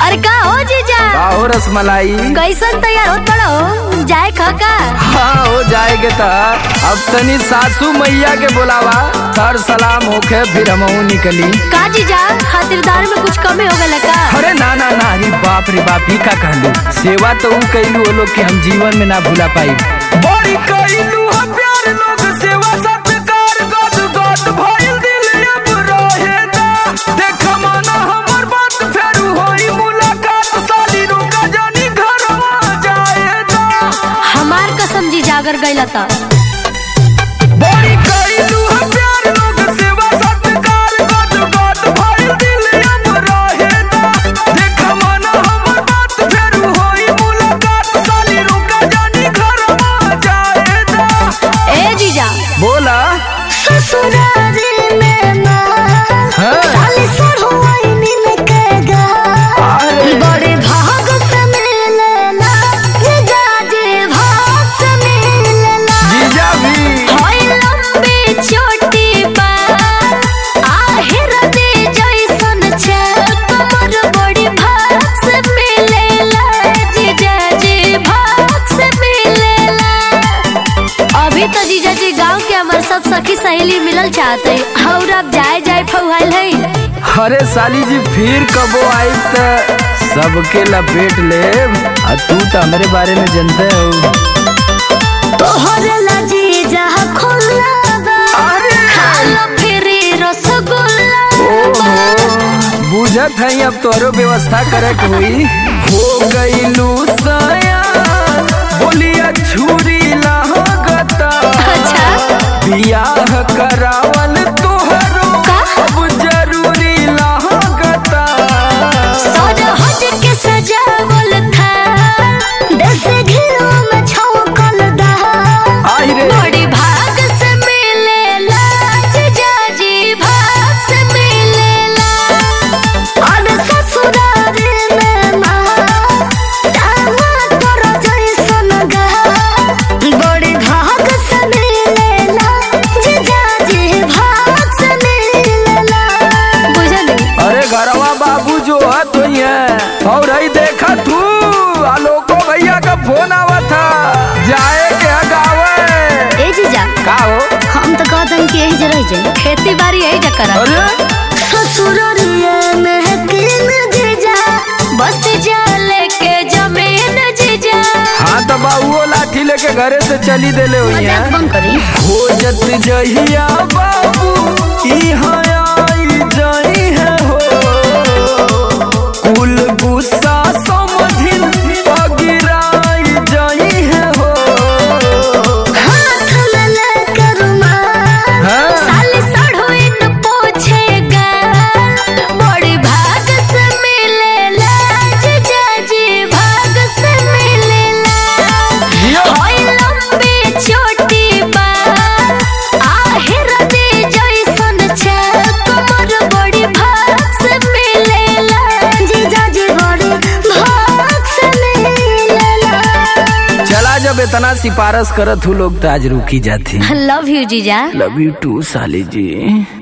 अरे का हो जीजा का हो रसमलाई कैसन तैयार होत बड़ो जाए खका हाँ हो जाएगे त अब तनी सासू मैया के बोलावा सर सलाम होके फिर हमहू निकली का जीजा खातिरदार में कुछ कमी हो गल का अरे ना ना ना अरे बाप रे बाप ही का कहलू सेवा तो ऊ कैलू वो लोग के हम जीवन में ना भूला पाई बड़ी कैलू हम प्यार लोग सेवा सत्कार गद गद भइल दिल अब रहे ना देख माना हमर बात फेरू होई मुलाकात साली रुका जानी घरवा जाए ना हमार कसम जीजा अगर गइला त बड़ी कैलू हम प्यार लोग सेवा सत्कार गद गद भइल दिल अब रहे ना देख माना हमर बात फेरू होई मुलाकात साली रुका जानी घरवा जाए ना ए जीजा बोला ससुरारी में ना हाँ। साली सरहुआई नीन के गा अरे बड़े भाग से मिलेला जीजा जी भाग से मिलेला जीजा भी होई लंबी छोटी बात आहिर दे जैसन छल कमर बड़ी भाग से मिलेला जीजा जी भाग से मिलेला अभी तो जीजा जी गांव के हमार सब सखी सहेली मिलल चाहते और अब जाए जाए फौहाल है अरे साली जी फिर कबो आई त सबके लपेट ले आ तू तो हमरे बारे में जानते हो तोहरे ला जीजा खुला बा अरे खालो फिरी रसगुल्ला ओहो बुझत है अब तोरो व्यवस्था करे के हुई हो गईलू सया बोलिया छुरी लागता अच्छा बियाह करावल तोहरो का? अब जरूरी लागता सज हज के सजावल था दस घिरो में छौकल दा आई रे बड़ी भाग से मिलेला जीजा जी भाग से मिलेला और ससुरारी में ना दामाद तोरा जैसन गा बड़ी भाग से मिलेला जीजा जी भाग से मिलेला बुझली अरे घरवा बाबू जो है तो ही है और ही देखा तू आलोको भैया का फोन आवा था जाए के गावे ए जीजा का हो हम तो कहतन कि यही जरह जाए खेती बाड़ी यही जकर अरे ससुररिया में किन जीजा बस जा लेके जमीन जीजा हाँ तो बाबू लाठी लेके घरे से चली देले हुई मजाक है बंद करी खोजत जहिया बाबू इहाँ आई जाई है हो कुल गुस्सा समझिन पगिराई जाई है हो हाथ में लेके रुमाल हाँ? साली सड़ोइन पोछेगा बड़ी भाग से मिलेला जीजा जी भाग से मिलेला जियो। होई लंबी छोटी बात आहिर दे जैसन छल कमर बड़ी भाग से मिलेला जीजा जी बड़ी भाग से मिलेला चला जब इतना सिफारिश करत हूँ लोग तो आज रुकी जाती लव यू जीजा लव यू टू साली जी